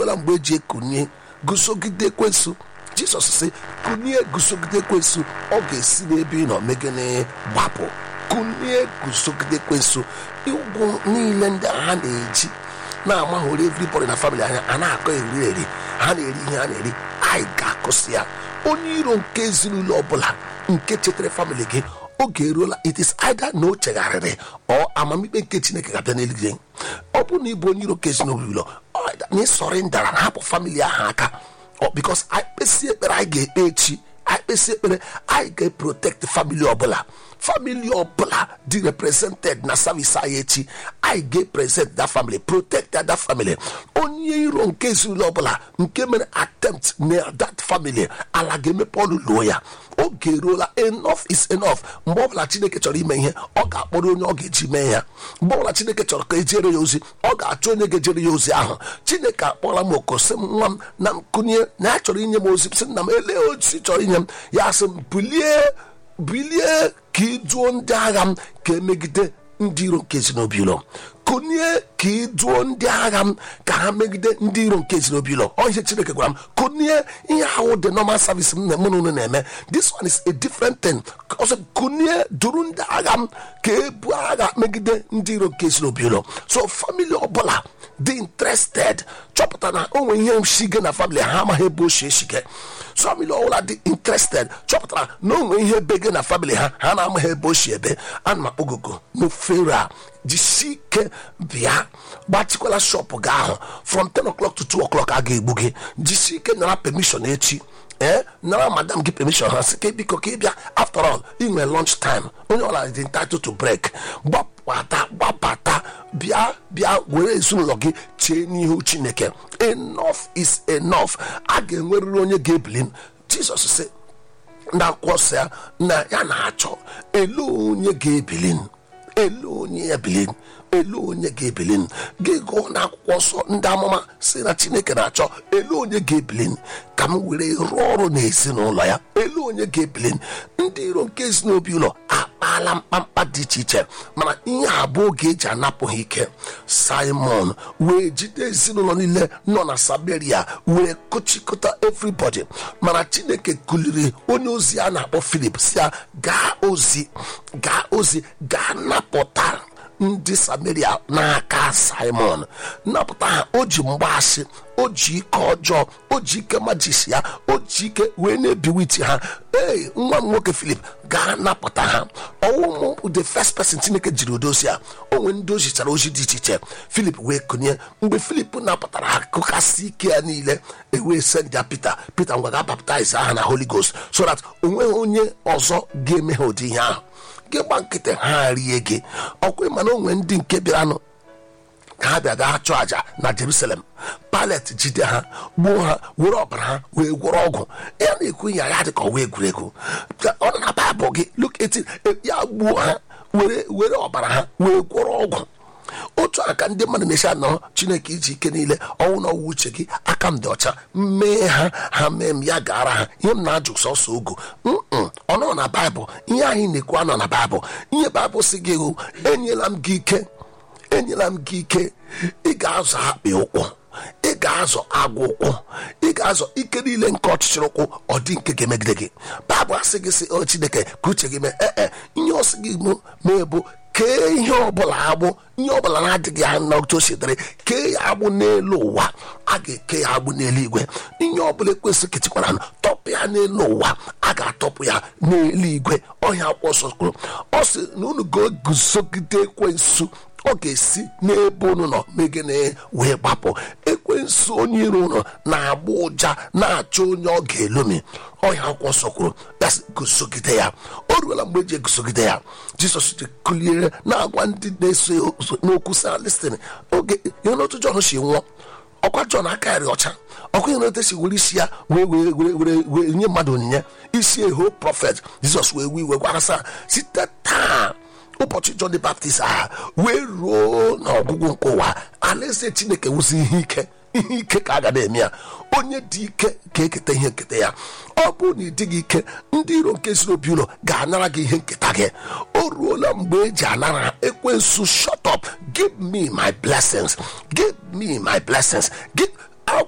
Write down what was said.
ruola mgbe eji ekunie gusogide ekwensu jizọs sị kunie gusogide ekwensu ọ ga-esi n'ebe ị nọ megene gbapụ kunie gusogide ekwensu ụgwụ niile ndị a ha na-eji na-amaghori everybody na family anya a na-akọ eri eri ha na-eri ihe ha na-eri anyị ga-akụsị ya onye iro nke ezinụlọ ọbụla nke chetara family gị oge eruola it is either na o chegharịrị ọ amamikpe nke chineke ga-abịa n'eluigwe ọ bụrụ na ịbụ onye iro nke ezinụlọ na ịsọrị ndara na hapụ famili ahụ aka bikos anyị kpesi ekpere anyị ga-ekpe echi anyị kpesi ekpere anyị ga-eprotect famili ọbụla famili ọbụla dị represented na service anyị echi anyị ga-epresent that family protect that family onye iro nke ezinụlọ ọbụla nke mere attempt na that family ala ga-emepe ọnụ luo ya oge eruola enough is enough mgbe ọbụla chineke chọrọ ime ihe ọ ga-akpọrọ onye ọ ga-eji mee ya mgbe ọbụla chineke chọrọ ka ejere ya ozi ọ ga-achọ onye ga-ejere ya ozi ahụ chineke akpọla m oku sị m nwa m na m kụnye na ya chọrọ inye m ozi sị na m elee ozi chọrọ inye m ya sị m bulie bilie ka ị duo ndị agha m ka emegide ndị iro nke ezinụlọ kụnye ka ị duo ndị agha m ka ha megide ndị iro nke ezinụlọ ọ ihe chineke gwara m kụnye ihe ahụ dị normal service m na mụ na unu na-eme this one is a different thing ọzọ kụnye duru ndị agha m ka ebu agha megide ndị iro nke ezinụlọ so family ọbụla dị interested chọpụta na o nwere ihe shige na family ha amaghị ebe o shie shige so family ọbụla dị interested chọpụtara na o nwere ihe bege na family ha ha na-amaghị ebe o shi ebe ana m akpọgogo n'ofere a jisi ike bịa gbachikwala shọpụ gị ahụ from 10 o'clock to 2 o'clock a ga-egbu gị jisi ike nara permission echi ee nara madam gị permission ha sị ka biko ka ị bịa after all ị nwere lunch time onye ọla dị entitled to break gbapụta gbapata bịa bịa were ezinụlọ gị chee n'ihu chineke enough is enough a ga-enwerịrị onye ga-ebili jizọs sị na akwụkwọ nsọ ya na ya na-achọ elu onye ga-ebili elu onye ebili elu onye ga-ebili gị gụọ n'akwụkwọ nsọ ndị amụma si na chineke na-achọ elu onye ga-ebili ka m were rụọ ọrụ n'ezinụlọ ya elu onye ga-ebili ndị iro nke ezinụlọ ụlọ akpaala mkpamkpa dị iche iche mana ihe abụọ oge eji anapụ ha ike simon wee jide ezinụlọ niile nọ na samaria wee kụchikọta everybody mana chineke kuliri onye ozi a na-akpọ filip si ya gaa ozi gaa ozi gaa napụta ndị samaria n'aka simon napụta ha o ji mgbaasị o ji ike ọjọọ o ji ike majisi ya o ji ike wee na-ebiwiti ha ee nwa m nwoke filip gaa napụta ha ọwụmụ the first person chineke jiri odozi ya onwe ndị o zichara ozi dị iche iche filip wee kunye mgbe filip napụtara ha kụkasị ike ya niile ewee sendia peter peter ngwa ga baptize aha na holy ghost so that onweghị onye ọzọ ga-eme ha ụdị ihe ahụ gị gba nkịtị ha rie gị ọkwa mana onwe ndị nke bịaranụ ka ha bịa gaa chụọ àjà na jerusalem palet jide ha gbuo ha were ọbara ha wee gwọrọ ọgwụ ya na-ekwu ya ya dị ka ọwa egwuregwu ọ nọ na baịbụl gị luk 18 ya gbuo ha were were ọbara ha wee gwọrọ ọgwụ otu aka ndị mmadụ na-esi anọ chineke iji ike niile ọnwụ na ọwụ uche gị aka m dị ọcha mee ha ha mee m ya gara ha ihe m na-ajụ sọsọ ogo ọ nọ na baịbụl ihe anyị na-ekwu anọ na baịbụl ihe baịbụl si gị hụ enyela m gị ike enyela m gị ike ị ga-azọ akpị ụkwụ ị ga-azọ agwụ ụkwụ ị ga-azọ ike niile nke ọchịchịrị ụkwụ ọ dị nke ga-emegide gị baịbụl asị gị sị o chineke ka uche gị mee ee ihe ọ sị gị mee bụ kee ihe ọbụla agbụ ihe ọbụla na-adịghị anya na otu o sitere kee ya agbụ n'elu ụwa a ga-eke ya agbụ n'eluigwe ihe ọbụla ekwesị ketikwara tọpụ ya n'elu ụwa a ga-atọpụ ya n'eluigwe ọhịa akwụkwọ nsọ kwuru ọ sị na unu ga-eguzogide ekwensu ọ ga-esi n'ebe unu nọ megene wee gbapụ ekwensu onye iro unu na-agba ụja na-achọ onye ọ ga-elomi ọhịa akwụkwọ nsọ kwuru ya sị guzogide ya o ruola mgbe eji eguzogide ya jizọs ji kuliere na-agwa ndị na-eso n'okwu sa listin oge ihe n'otu jọn si nwụọ ọkwa jọn aka yarị ọcha ọkwa ihe n'otu si were isi ya wee wee were were wee nye mmadụ onyinye isi eho prọfet jizọs wee wee iwe gwarasa site taa ụbọchị John the Baptist a wee ruo n'ọgwụgwụ nke ụwa alaeze chineke wụsị ihe ike ihe ike ka a ga na-eme ya onye dị ike ga-eketa ihe nketa ya ọ bụrụ na ị dịghị ike ndị iro nke ziri obi ụlọ ga-anara gị ihe nketa gị o ruola mgbe eji anara ha ekwensu shut up give me my blessings give me my blessings give